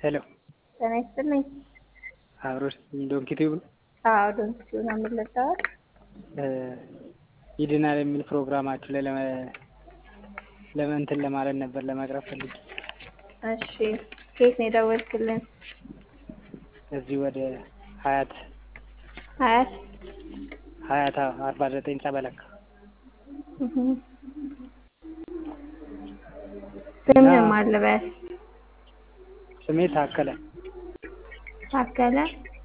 ሄሎ ጤና ይስጥልኝ። አብሮሽ ዶንኪቲው አዎ ዶንኪቲው ነው የምንለቀዋል። ይድናል የሚል ፕሮግራማችሁ ላይ ለመ ለመንትን ለማለት ነበር ለማቅረብ ፈልጌ እሺ ከየት ነው የደወልክልን? እዚህ ወደ ሀያት ሀያት ሀያት አርባ ዘጠኝ ጸበለካ እህ ስምህ ማን ልበል? ስሜ ታከለ ታከለ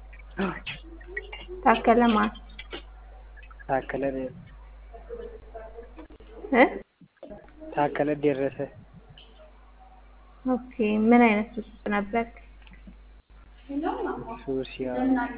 ታከለ ማን ታከለ እ ታከለ ደረሰ ኦኬ ምን አይነት ውስጥ ነበርክ? ሱስ ያው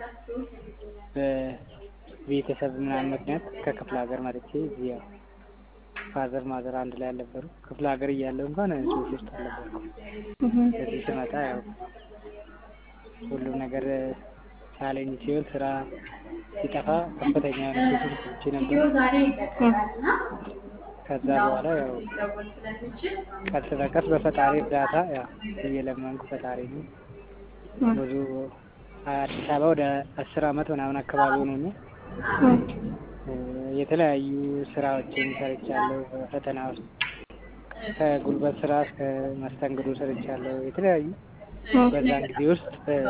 በቤተሰብ ምናምን ምክንያት ከክፍለ ሀገር መጥቼ እዚህ ያው ፋዘር ማዘር አንድ ላይ አልነበሩ። ክፍለ ሀገር እያለሁ እንኳን ሱስ ውስጥ አልነበርኩም። እህ እዚህ ስመጣ ያው ሁሉም ነገር ቻሌንጅ ሲሆን ስራ ሲጠፋ ከፍተኛ የሆነ ሱስ ውስጥ ገብቼ ነበር። ከዛ በኋላ ያው ቀስ በቀስ በፈጣሪ እርዳታ ያው እየለመንኩ ፈጣሪ ነው ብዙ አዲስ አበባ ወደ አስር አመት ምናምን አካባቢ ሆኖኛል። የተለያዩ ስራዎችን ሰርቻለሁ። ፈተና ውስጥ ከጉልበት ስራ እስከ መስተንግዶ ሰርቻለሁ። የተለያዩ በዛን ጊዜ ውስጥ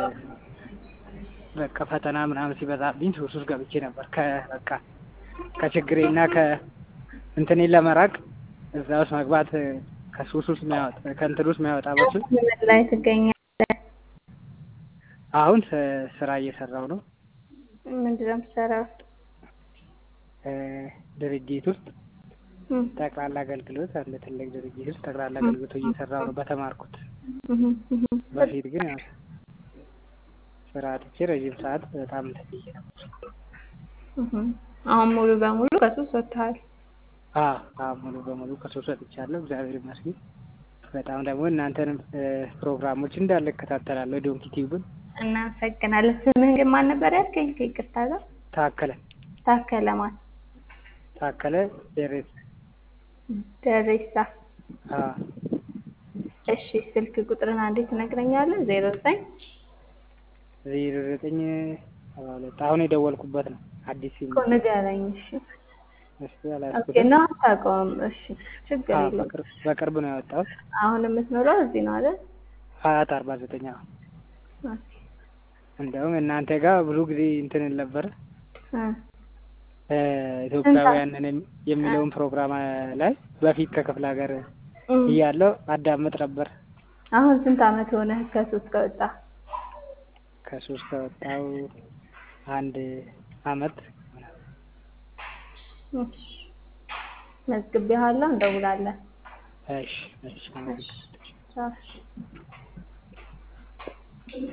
በቃ ፈተና ምናምን ሲበዛብኝ ሱስ ውስጥ ገብቼ ነበር። ከበቃ ከችግሬና ከእንትኔን ለመራቅ እዛ ውስጥ መግባት ከሱስ ውስጥ የሚያወጣ ከእንትን ውስጥ የሚያወጣ በሱ ምን ላይ ትገኛለህ? አሁን ስራ እየሰራው ነው። ምንድን ነው የምትሰራው? ድርጅት ውስጥ ጠቅላላ አገልግሎት አንድ ትልቅ ድርጅት ውስጥ ጠቅላላ አገልግሎት እየሰራው ነው በተማርኩት። በፊት ግን ያው ስራ አጥቼ ረዥም ሰዓት በጣም እንትን ብዬ ነበር። አሁን ሙሉ በሙሉ ከሱስ ወጥተሃል? አዎ አዎ ሙሉ በሙሉ ከሱስ ወጥቻለሁ። እግዚአብሔር ይመስገን። በጣም ደግሞ እናንተንም ፕሮግራሞች እንዳለ እከታተላለሁ። ዶንኪ ቲዩብን እናመሰግናለን። ስምህን ግን ማን ነበር ያልከኝ? ከይቅርታ ጋር ታከለ ታከለ ማን? ታከለ ደሬስ ደሬሳ። አዎ እሺ ስልክ ቁጥርን አንዴ ትነግረኛለህ? ዜሮ ዘጠኝ ዜሮ ዘጠኝ ሰባ ሁለት አሁን የደወልኩበት ነው። አዲስ ሲም እኮ ንገረኝ። እሺ እሱ ኦኬ አላልኩትም። ነው አታውቀውም? እሺ ችግር አዎ የለውም። በቅርብ በቅርብ ነው ያወጣሁት። አሁን የምትኖረው እዚህ ነው አይደል? ሀያት አርባ ዘጠኝ አዎ። ኦኬ እንደውም እናንተ ጋር ብዙ ጊዜ እንትን እል ነበረ እ ኢትዮጵያውያንን የሚለውን ፕሮግራም ላይ በፊት ከክፍለ ሀገር እም። እያለሁ አዳምጥ ነበር። አሁን ስንት አመት ሆነህ ከሱስ ከወጣ? ከሱስ ከወጣሁ አንድ አመት እሺ መዝግቤሃለሁ፣ እንደውላለን። እሺ እሺ እሺ ቻው።